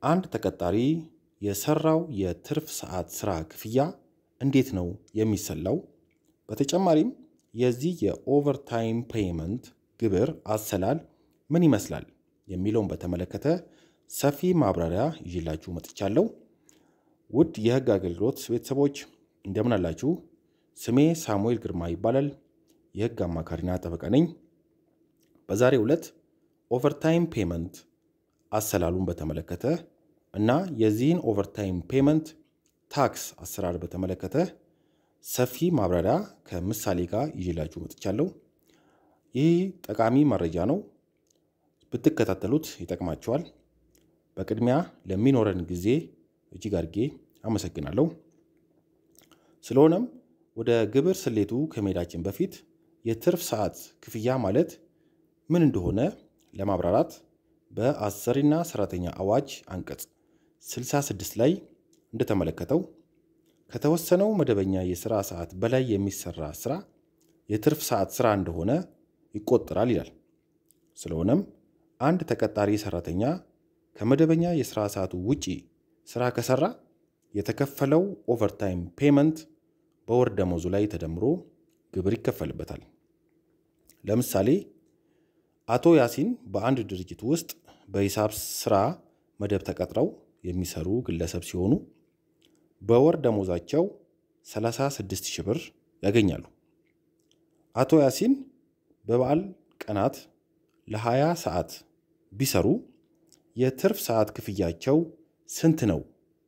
አንድ ተቀጣሪ የሰራው የትርፍ ሰዓት ስራ ክፍያ እንዴት ነው የሚሰላው? በተጨማሪም የዚህ የኦቨርታይም ፔይመንት ግብር አሰላል ምን ይመስላል የሚለውን በተመለከተ ሰፊ ማብራሪያ ይዤላችሁ መጥቻለሁ። ውድ የህግ አገልግሎት ቤተሰቦች እንደምን አላችሁ? ስሜ ሳሙኤል ግርማ ይባላል። የህግ አማካሪና ጠበቃ ነኝ። በዛሬው ዕለት ኦቨርታይም ፔመንት አሰላሉን በተመለከተ እና የዚህን ኦቨርታይም ፔመንት ታክስ አሰራር በተመለከተ ሰፊ ማብራሪያ ከምሳሌ ጋር ይዤላችሁ መጥቻለሁ። ይህ ጠቃሚ መረጃ ነው፣ ብትከታተሉት ይጠቅማችኋል። በቅድሚያ ለሚኖረን ጊዜ እጅግ አድርጌ አመሰግናለሁ። ስለሆነም ወደ ግብር ስሌቱ ከመሄዳችን በፊት የትርፍ ሰዓት ክፍያ ማለት ምን እንደሆነ ለማብራራት በአሰሪና ሰራተኛ አዋጅ አንቀጽ 66 ላይ እንደተመለከተው ከተወሰነው መደበኛ የስራ ሰዓት በላይ የሚሰራ ስራ የትርፍ ሰዓት ስራ እንደሆነ ይቆጠራል ይላል። ስለሆነም አንድ ተቀጣሪ ሰራተኛ ከመደበኛ የስራ ሰዓቱ ውጪ ስራ ከሰራ የተከፈለው ኦቨርታይም ፔመንት በወር ደመወዙ ላይ ተደምሮ ግብር ይከፈልበታል። ለምሳሌ አቶ ያሲን በአንድ ድርጅት ውስጥ በሂሳብ ስራ መደብ ተቀጥረው የሚሰሩ ግለሰብ ሲሆኑ በወር ደሞዛቸው 36 ሺህ ብር ያገኛሉ። አቶ ያሲን በበዓል ቀናት ለ20 ሰዓት ቢሰሩ የትርፍ ሰዓት ክፍያቸው ስንት ነው?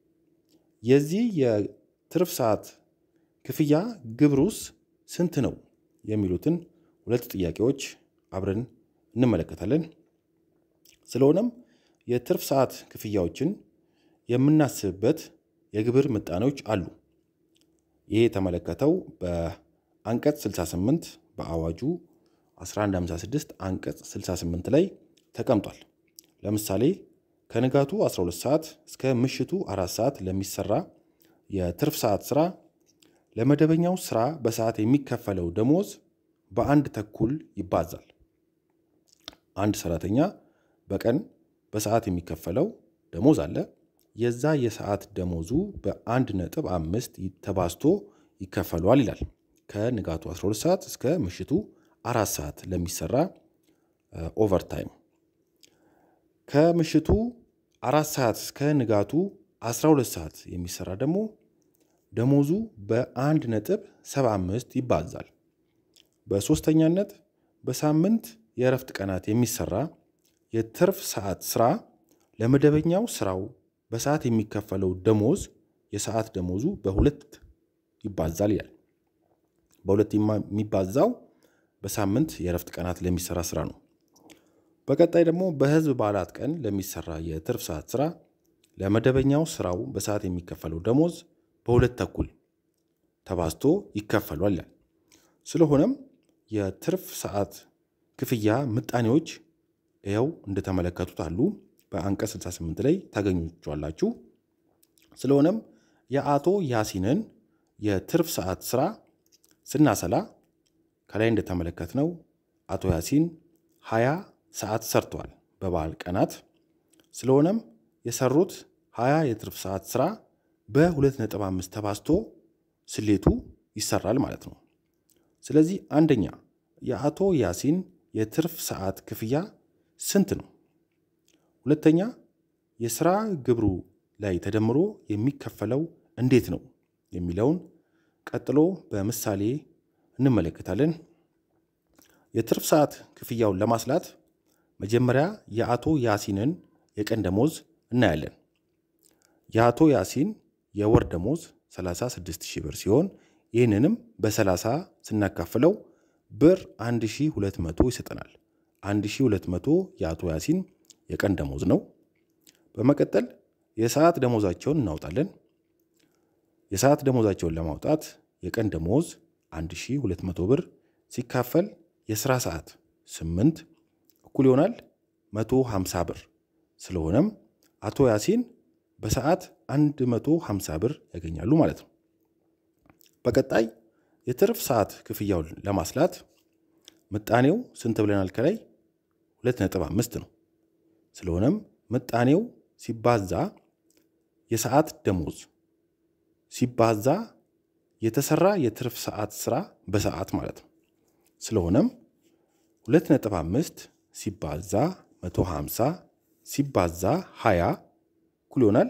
የዚህ የትርፍ ሰዓት ክፍያ ግብሩስ ስንት ነው? የሚሉትን ሁለት ጥያቄዎች አብረን እንመለከታለን። ስለሆነም የትርፍ ሰዓት ክፍያዎችን የምናስብበት የግብር ምጣኔዎች አሉ። ይህ የተመለከተው በአንቀጽ 68 በአዋጁ 1156 አንቀጽ 68 ላይ ተቀምጧል። ለምሳሌ ከንጋቱ 12 ሰዓት እስከ ምሽቱ አራት ሰዓት ለሚሰራ የትርፍ ሰዓት ስራ ለመደበኛው ስራ በሰዓት የሚከፈለው ደሞዝ በአንድ ተኩል ይባዛል። አንድ ሰራተኛ በቀን በሰዓት የሚከፈለው ደሞዝ አለ። የዛ የሰዓት ደሞዙ በአንድ ነጥብ አምስት ተባዝቶ ይከፈሏል ይላል። ከንጋቱ 12 ሰዓት እስከ ምሽቱ አራት ሰዓት ለሚሰራ ኦቨርታይም ከምሽቱ አራት ሰዓት እስከ ንጋቱ 12 ሰዓት የሚሰራ ደግሞ ደሞዙ በአንድ ነጥብ 75 ይባዛል። በሶስተኛነት በሳምንት የእረፍት ቀናት የሚሰራ የትርፍ ሰዓት ስራ ለመደበኛው ስራው በሰዓት የሚከፈለው ደሞዝ የሰዓት ደሞዙ በሁለት ይባዛል ይላል። በሁለት የሚባዛው በሳምንት የእረፍት ቀናት ለሚሰራ ስራ ነው። በቀጣይ ደግሞ በህዝብ በዓላት ቀን ለሚሰራ የትርፍ ሰዓት ስራ ለመደበኛው ስራው በሰዓት የሚከፈለው ደሞዝ በሁለት ተኩል ተባዝቶ ይከፈሏል ይላል። ስለሆነም የትርፍ ሰዓት ክፍያ ምጣኔዎች ይኸው እንደተመለከቱት አሉ። በአንቀጽ 68 ላይ ታገኙቸዋላችሁ። ስለሆነም የአቶ ያሲንን የትርፍ ሰዓት ስራ ስናሰላ ከላይ እንደተመለከትነው አቶ ያሲን 20 ሰዓት ሰርተዋል በበዓል ቀናት። ስለሆነም የሰሩት 20 የትርፍ ሰዓት ስራ በ2.5 ተባዝቶ ስሌቱ ይሰራል ማለት ነው። ስለዚህ አንደኛ የአቶ ያሲን የትርፍ ሰዓት ክፍያ ስንት ነው? ሁለተኛ የስራ ግብሩ ላይ ተደምሮ የሚከፈለው እንዴት ነው የሚለውን ቀጥሎ በምሳሌ እንመለከታለን። የትርፍ ሰዓት ክፍያውን ለማስላት መጀመሪያ የአቶ ያሲንን የቀን ደሞዝ እናያለን። የአቶ ያሲን የወር ደሞዝ 36 ሺህ ብር ሲሆን ይህንንም በ30 ስናካፍለው ብር 1200 ይሰጠናል። 1200 የአቶ ያሲን የቀን ደሞዝ ነው። በመቀጠል የሰዓት ደሞዛቸውን እናውጣለን። የሰዓት ደሞዛቸውን ለማውጣት የቀን ደሞዝ 1200 ብር ሲካፈል የስራ ሰዓት 8 እኩል ይሆናል 150 ብር። ስለሆነም አቶ ያሲን በሰዓት 150 ብር ያገኛሉ ማለት ነው። በቀጣይ የትርፍ ሰዓት ክፍያውን ለማስላት ምጣኔው ስንት ብለናል? ከላይ 2.5 ነው። ስለሆነም ምጣኔው ሲባዛ የሰዓት ደሞዝ ሲባዛ የተሰራ የትርፍ ሰዓት ስራ በሰዓት ማለት ነው። ስለሆነም 2.5 ሲባዛ 150 ሲባዛ 20 እኩል ይሆናል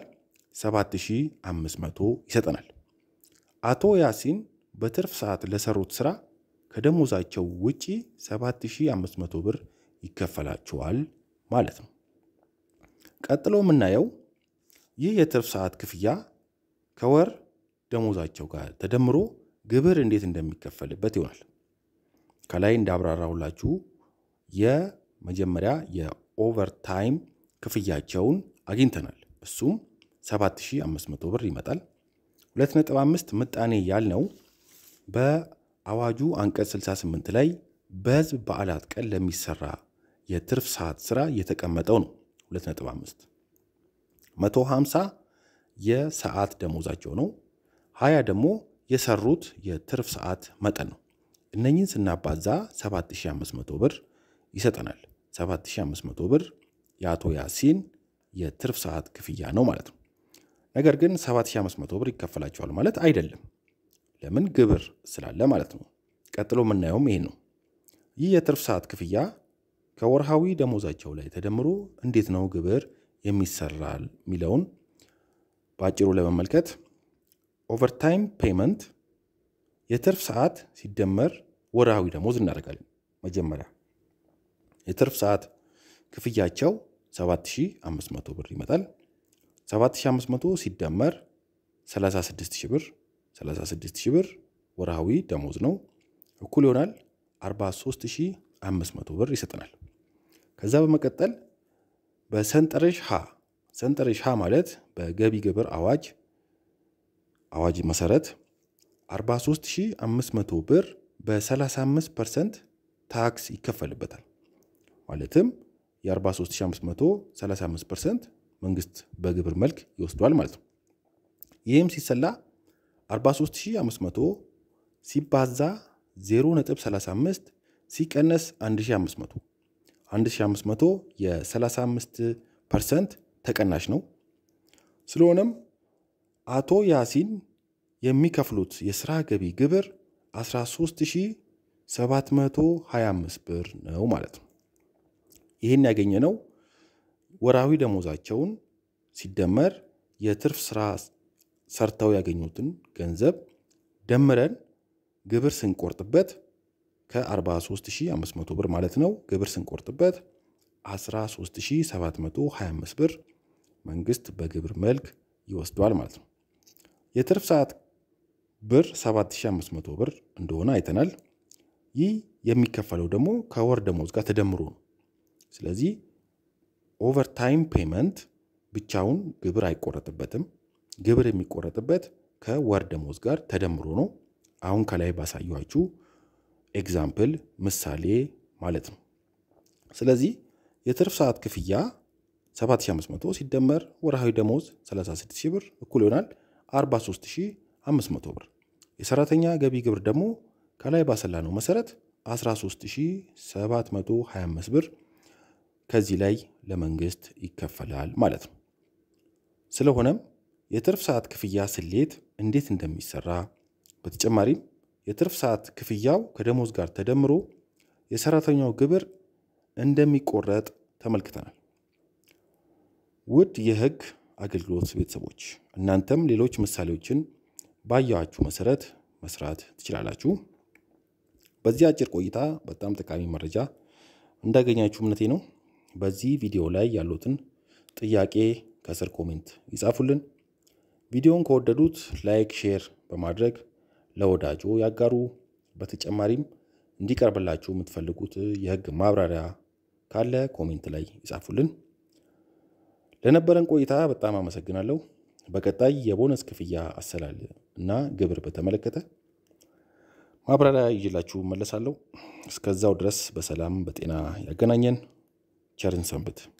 7500 ይሰጠናል። አቶ ያሲን በትርፍ ሰዓት ለሰሩት ስራ ከደሞዛቸው ውጪ 7500 ብር ይከፈላቸዋል ማለት ነው። ቀጥሎ የምናየው ይህ የትርፍ ሰዓት ክፍያ ከወር ደሞዛቸው ጋር ተደምሮ ግብር እንዴት እንደሚከፈልበት ይሆናል። ከላይ እንዳብራራሁላችሁ የመጀመሪያ የኦቨርታይም ክፍያቸውን አግኝተናል። እሱም 7500 ብር ይመጣል። 2.5 ምጣኔ ያልነው በአዋጁ አንቀጽ 68 ላይ በህዝብ በዓላት ቀን ለሚሰራ የትርፍ ሰዓት ስራ የተቀመጠው ነው። 2.5 150 የሰዓት ደሞዛቸው ነው። 20 ደግሞ የሰሩት የትርፍ ሰዓት መጠን ነው። እነኝን ስናባዛ 7500 ብር ይሰጠናል። 7500 ብር የአቶ ያሲን የትርፍ ሰዓት ክፍያ ነው ማለት ነው። ነገር ግን 7500 ብር ይከፈላቸዋል ማለት አይደለም። ለምን? ግብር ስላለ ማለት ነው። ቀጥሎ የምናየውም ይሄን ነው። ይህ የትርፍ ሰዓት ክፍያ ከወርሃዊ ደሞዛቸው ላይ ተደምሮ እንዴት ነው ግብር የሚሰራል የሚለውን በአጭሩ ለመመልከት ኦቨርታይም ፔመንት የትርፍ ሰዓት ሲደመር ወርሃዊ ደሞዝ እናደርጋለን። መጀመሪያ የትርፍ ሰዓት ክፍያቸው 7500 ብር ይመጣል። 7500 ሲደመር 36000 ብር 36000 ብር ወርሃዊ ደሞዝ ነው እኩል ይሆናል 43500 ብር ይሰጠናል። ከዛ በመቀጠል በሰንጠረዥ ሀ ሰንጠረዥ ሀ ማለት በገቢ ግብር አዋጅ አዋጅ መሰረት 43500 ብር በ35 ፐርሰንት ታክስ ይከፈልበታል። ማለትም የ43500 35 ፐርሰንት መንግስት በግብር መልክ ይወስዷል ማለት ነው። ይህም ሲሰላ 43500 ሲባዛ 0.35 ሲቀነስ 1500 1500 የ35 ፐርሰንት ተቀናሽ ነው። ስለሆነም አቶ ያሲን የሚከፍሉት የስራ ገቢ ግብር 13725 ብር ነው ማለት ነው። ይህን ያገኘነው ወራዊ ደሞዛቸውን ሲደመር የትርፍ ስራ ሰርተው ያገኙትን ገንዘብ ደምረን ግብር ስንቆርጥበት ከ43500 ብር ማለት ነው። ግብር ስንቆርጥበት 13725 ብር መንግስት በግብር መልክ ይወስዷል ማለት ነው። የትርፍ ሰዓት ብር 7500 ብር እንደሆነ አይተናል። ይህ የሚከፈለው ደግሞ ከወር ደሞዝ ጋር ተደምሮ ነው። ስለዚህ ኦቨርታይም ፔመንት ብቻውን ግብር አይቆረጥበትም። ግብር የሚቆረጥበት ከወር ደሞዝ ጋር ተደምሮ ነው። አሁን ከላይ ባሳየኋችሁ ኤግዛምፕል ምሳሌ ማለት ነው። ስለዚህ የትርፍ ሰዓት ክፍያ 7500 ሲደመር ወርሃዊ ደሞዝ 36000 ብር እኩል ይሆናል 43500 ብር። የሰራተኛ ገቢ ግብር ደግሞ ከላይ ባሰላነው መሰረት 13725 ብር ከዚህ ላይ ለመንግስት ይከፈላል ማለት ነው። ስለሆነም የትርፍ ሰዓት ክፍያ ስሌት እንዴት እንደሚሰራ በተጨማሪም የትርፍ ሰዓት ክፍያው ከደሞዝ ጋር ተደምሮ የሰራተኛው ግብር እንደሚቆረጥ ተመልክተናል። ውድ የህግ አገልግሎት ቤተሰቦች እናንተም ሌሎች ምሳሌዎችን ባያችሁ መሰረት መስራት ትችላላችሁ። በዚህ አጭር ቆይታ በጣም ጠቃሚ መረጃ እንዳገኛችሁ እምነቴ ነው። በዚህ ቪዲዮ ላይ ያሉትን ጥያቄ ከስር ኮሜንት ይጻፉልን። ቪዲዮውን ከወደዱት ላይክ፣ ሼር በማድረግ ለወዳጆ ያጋሩ። በተጨማሪም እንዲቀርብላችሁ የምትፈልጉት የህግ ማብራሪያ ካለ ኮሜንት ላይ ይጻፉልን። ለነበረን ቆይታ በጣም አመሰግናለሁ። በቀጣይ የቦነስ ክፍያ አሰላል እና ግብር በተመለከተ ማብራሪያ ይዤላችሁ መለሳለሁ። እስከዛው ድረስ በሰላም በጤና ያገናኘን። ቸርን ሰንብት።